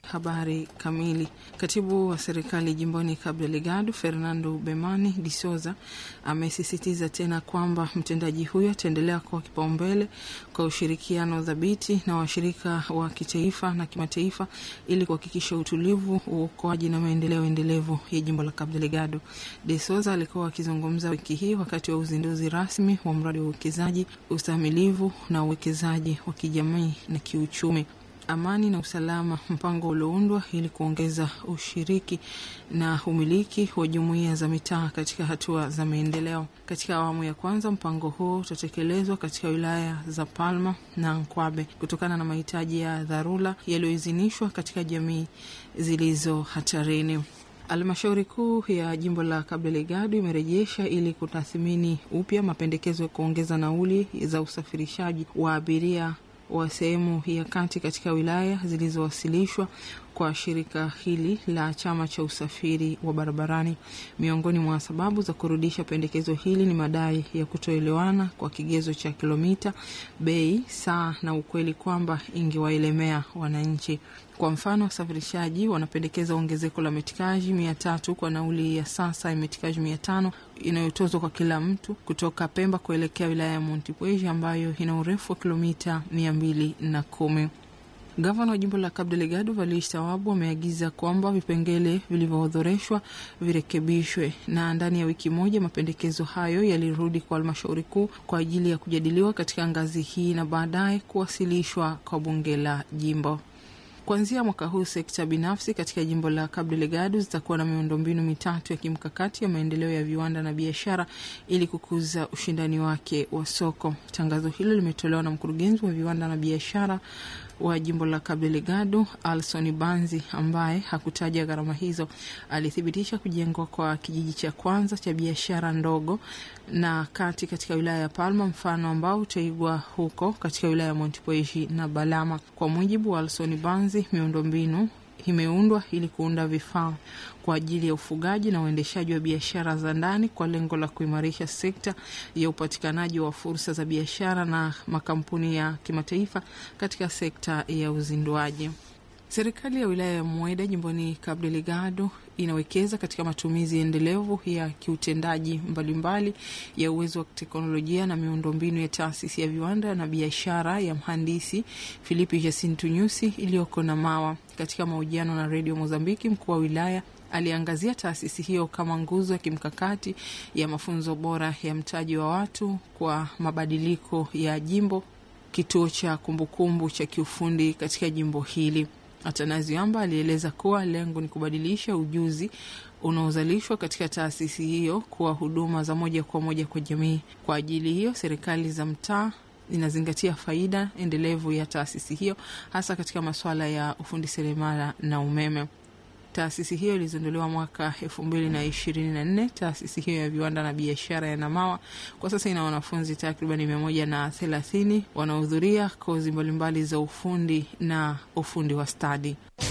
Habari kamili. Katibu wa serikali jimboni Cabo Delgado Fernando Bemani de Souza amesisitiza tena kwamba mtendaji huyo ataendelea kuwa kipaumbele kwa ushirikiano dhabiti na washirika wa kitaifa na kimataifa ili kuhakikisha utulivu, uokoaji na maendeleo endelevu ya jimbo la Cabo Delgado. De Souza alikuwa akizungumza wiki hii wakati wa uzinduzi rasmi wa mradi wa uwekezaji, ustahimilivu na uwekezaji wa kijamii na kiuchumi amani na usalama, mpango ulioundwa ili kuongeza ushiriki na umiliki wa jumuiya za mitaa katika hatua za maendeleo. Katika awamu ya kwanza, mpango huo utatekelezwa katika wilaya za Palma na Nkwabe kutokana na mahitaji ya dharura yaliyoidhinishwa katika jamii zilizo hatarini. Halmashauri kuu ya jimbo la Cabo Delgado imerejesha ili kutathmini upya mapendekezo ya kuongeza nauli za usafirishaji wa abiria wa sehemu ya kati katika wilaya zilizowasilishwa kwa shirika hili la chama cha usafiri wa barabarani. Miongoni mwa sababu za kurudisha pendekezo hili ni madai ya kutoelewana kwa kigezo cha kilomita, bei, saa na ukweli kwamba ingewaelemea wananchi. Kwa mfano, wasafirishaji wanapendekeza ongezeko la metikaji mia tatu kwa nauli ya sasa ya metikaji mia tano inayotozwa kwa kila mtu kutoka Pemba kuelekea wilaya ya Montepuez ambayo ina urefu wa kilomita mia mbili na kumi. Gavana wa jimbo la Cabo Delgado Valish Tawabu ameagiza kwamba vipengele vilivyoorodheshwa virekebishwe na ndani ya wiki moja mapendekezo hayo yalirudi kwa halmashauri kuu kwa ajili ya kujadiliwa katika ngazi hii na baadaye kuwasilishwa kwa bunge la jimbo. Kuanzia mwaka huu sekta binafsi katika jimbo la Cabo Delgado zitakuwa na miundombinu mitatu ya kimkakati ya maendeleo ya viwanda na biashara ili kukuza ushindani wake wa soko. Tangazo hilo limetolewa na mkurugenzi wa viwanda na biashara wa jimbo la Cabo Delgado Alson Banzi, ambaye hakutaja gharama hizo. Alithibitisha kujengwa kwa kijiji cha kwanza cha biashara ndogo na kati katika wilaya ya Palma, mfano ambao utaigwa huko katika wilaya ya Montepuez na Balama. Kwa mujibu wa Alson Banzi, miundombinu imeundwa ili kuunda vifaa kwa ajili ya ufugaji na uendeshaji wa biashara za ndani kwa lengo la kuimarisha sekta ya upatikanaji wa fursa za biashara na makampuni ya kimataifa katika sekta ya uzinduaji. Serikali ya wilaya ya Mueda jimboni Cabo Delgado inawekeza katika matumizi endelevu ya kiutendaji mbalimbali ya uwezo wa teknolojia na miundombinu ya taasisi ya viwanda na biashara ya mhandisi Filipi Jacinto Nyusi iliyoko na Mawa. Katika mahojiano na redio Mozambiki, mkuu wa wilaya aliangazia taasisi hiyo kama nguzo ya kimkakati ya mafunzo bora ya mtaji wa watu kwa mabadiliko ya jimbo, kituo cha kumbukumbu cha kiufundi katika jimbo hili. Atanazi Amba alieleza kuwa lengo ni kubadilisha ujuzi unaozalishwa katika taasisi hiyo kuwa huduma za moja kwa moja kwa jamii. Kwa ajili hiyo, serikali za mtaa inazingatia faida endelevu ya taasisi hiyo, hasa katika masuala ya ufundi seremala na umeme. Taasisi hiyo ilizinduliwa mwaka elfu mbili na ishirini na nne. Taasisi hiyo ya viwanda na biashara ya Namawa kwa sasa ina wanafunzi takribani mia moja na thelathini wanaohudhuria kozi mbalimbali za ufundi na ufundi wa stadi.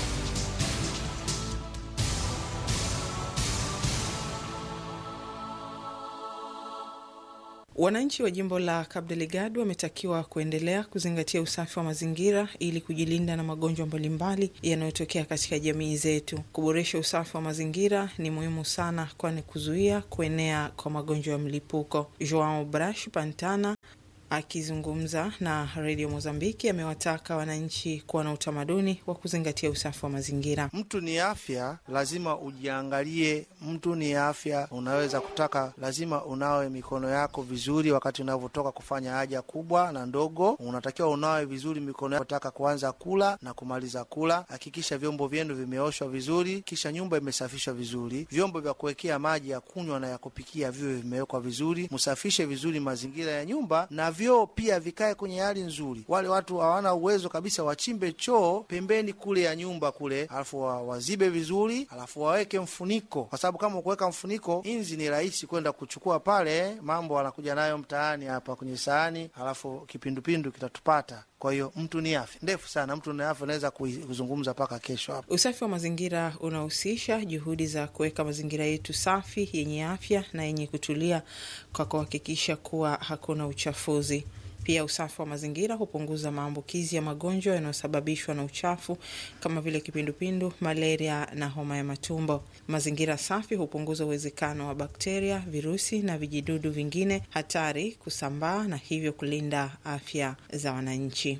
Wananchi wa jimbo la Cabo Delgado wametakiwa kuendelea kuzingatia usafi wa mazingira ili kujilinda na magonjwa mbalimbali yanayotokea katika jamii zetu. Kuboresha usafi wa mazingira ni muhimu sana, kwani kuzuia kuenea kwa magonjwa ya mlipuko. Joao Brash Pantana akizungumza na redio Mozambiki amewataka wananchi kuwa na utamaduni wa kuzingatia usafi wa mazingira. Mtu ni afya, lazima ujiangalie. Mtu ni afya, unaweza kutaka, lazima unawe mikono yako vizuri wakati unavyotoka kufanya haja kubwa na ndogo. Unatakiwa unawe vizuri mikono yako taka kuanza kula na kumaliza kula. Hakikisha vyombo vyenu vimeoshwa vizuri, kisha nyumba imesafishwa vizuri. Vyombo vya kuwekea maji ya kunywa na ya kupikia viwe vimewekwa vizuri. Msafishe vizuri mazingira ya nyumba na vyoo pia vikae kwenye hali nzuri. Wale watu hawana uwezo kabisa, wachimbe choo pembeni kule ya nyumba kule, alafu wazibe vizuri, alafu waweke mfuniko, kwa sababu kama kuweka mfuniko, inzi ni rahisi kwenda kuchukua pale, mambo anakuja nayo mtaani hapa kwenye sahani, alafu kipindupindu kitatupata. Kwa hiyo mtu ni afya ndefu sana, mtu ni afya, unaweza kuzungumza mpaka kesho hapa. Usafi wa mazingira unahusisha juhudi za kuweka mazingira yetu safi, yenye afya na yenye kutulia, kwa kuhakikisha kuwa hakuna uchafuzi. Pia usafi wa mazingira hupunguza maambukizi ya magonjwa yanayosababishwa na uchafu kama vile kipindupindu, malaria na homa ya matumbo. Mazingira safi hupunguza uwezekano wa bakteria, virusi na vijidudu vingine hatari kusambaa na hivyo kulinda afya za wananchi.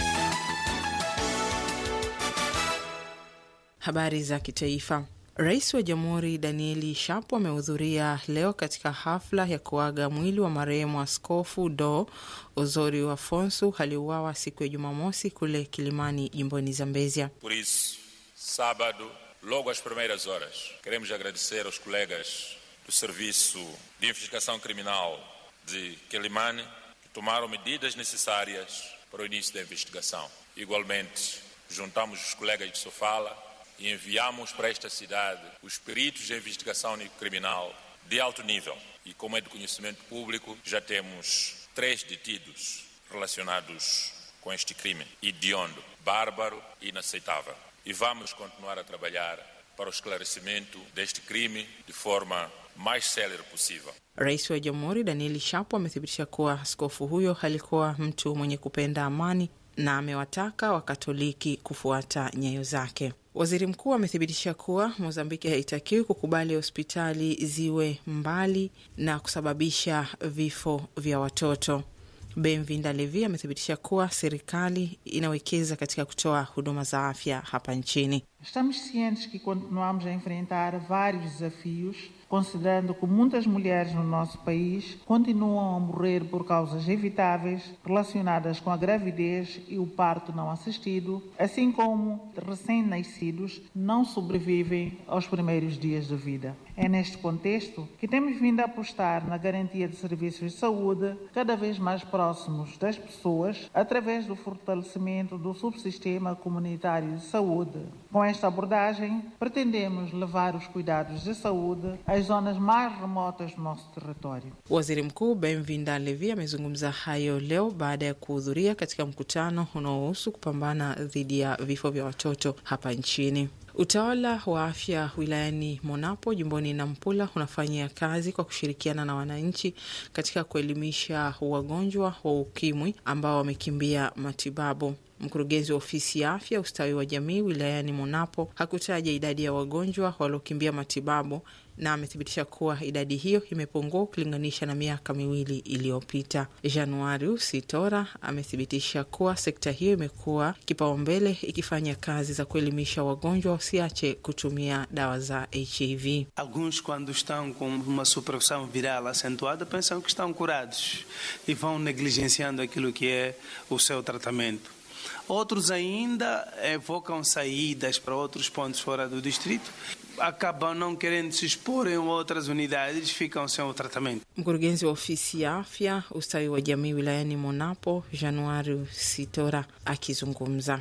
Habari za kitaifa. Rais wa Jamhuri Danieli Shapo amehudhuria leo katika hafla ya kuaga mwili wa marehemu Askofu Do Ozori Afonso aliuawa siku ya Jumamosi kule Kilimani, jimboni Zambezia. Por isso, sábado, logo às primeiras horas, queremos agradecer aos colegas do Serviço de Investigação Criminal de Quelimane que tomaram medidas necessárias para o início da investigação. Igualmente, juntamos os colegas de Sofala e enviamos para esta cidade os peritos de investigação criminal de alto nível. E como é de conhecimento público, já temos três detidos relacionados com este crime hediondo, bárbaro e inaceitável. E vamos continuar a trabalhar para o esclarecimento deste crime de forma mais célere possível. Rais wa Jamhuri Danieli Shapo amethibitisha kuwa askofu huyo alikuwa mtu mwenye kupenda amani na amewataka Wakatoliki kufuata nyayo zake. Waziri mkuu amethibitisha kuwa Mozambiki haitakiwi kukubali hospitali ziwe mbali na kusababisha vifo vya watoto. Benvinda Levi amethibitisha kuwa serikali inawekeza katika kutoa huduma za afya hapa nchini. Estamos cientes que continuamos a enfrentar vários desafios, considerando que muitas mulheres no nosso país continuam a morrer por causas evitáveis relacionadas com a gravidez e o parto não assistido, assim como recém-nascidos não sobrevivem aos primeiros dias de vida. É neste contexto que temos vindo a apostar na garantia de serviços de saúde cada vez mais próximos das pessoas, através do fortalecimento do subsistema comunitário de saúde. Com esta abordagem, pretendemos levar os cuidados de saúde às zonas mais remotas do nosso território. Waziri Mkuu Benvinda Levi amezungumza hayo leo baada ya kuhudhuria katika mkutano unaohusu kupambana dhidi ya vifo vya watoto hapa nchini. Utawala wa afya wilayani Monapo jimboni Nampula unafanyia kazi kwa kushirikiana na wananchi katika kuelimisha wagonjwa wa ukimwi ambao wamekimbia matibabu. Mkurugenzi wa ofisi ya afya ustawi wa jamii wilayani Monapo hakutaja idadi ya wagonjwa waliokimbia matibabu na amethibitisha kuwa idadi hiyo imepungua ukilinganisha na miaka miwili iliyopita. Januari Sitora amethibitisha kuwa sekta hiyo imekuwa kipaumbele ikifanya kazi za kuelimisha wagonjwa wasiache kutumia dawa za HIV. Alguns, quando estão com uma supressão viral acentuada, pensam que estão curados e vão negligenciando aquilo que é o seu tratamento. Outros ainda evocam saídas para outros pontos fora do distrito, acabam não querendo se expor em outras unidades, ficam sem o tratamento. Mkurugenzi wa ofisi ya afya ustawi wa jamii wilayani Monapo, Januari Sitora akizungumza.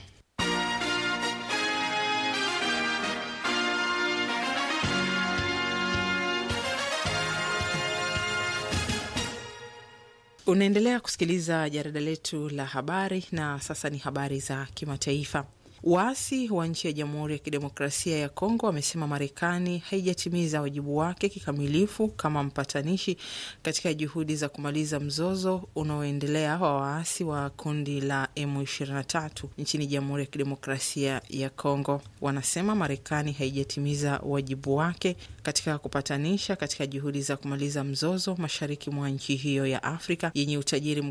Unaendelea kusikiliza jarida letu la habari na sasa ni habari za kimataifa. Waasi wa nchi ya Jamhuri ya Kidemokrasia ya Kongo wamesema Marekani haijatimiza wajibu wake kikamilifu kama mpatanishi katika juhudi za kumaliza mzozo unaoendelea wa waasi wa kundi la M23 nchini Jamhuri ya Kidemokrasia ya Kongo. Wanasema Marekani haijatimiza wajibu wake katika kupatanisha katika juhudi za kumaliza mzozo mashariki mwa nchi hiyo ya Afrika yenye utajiri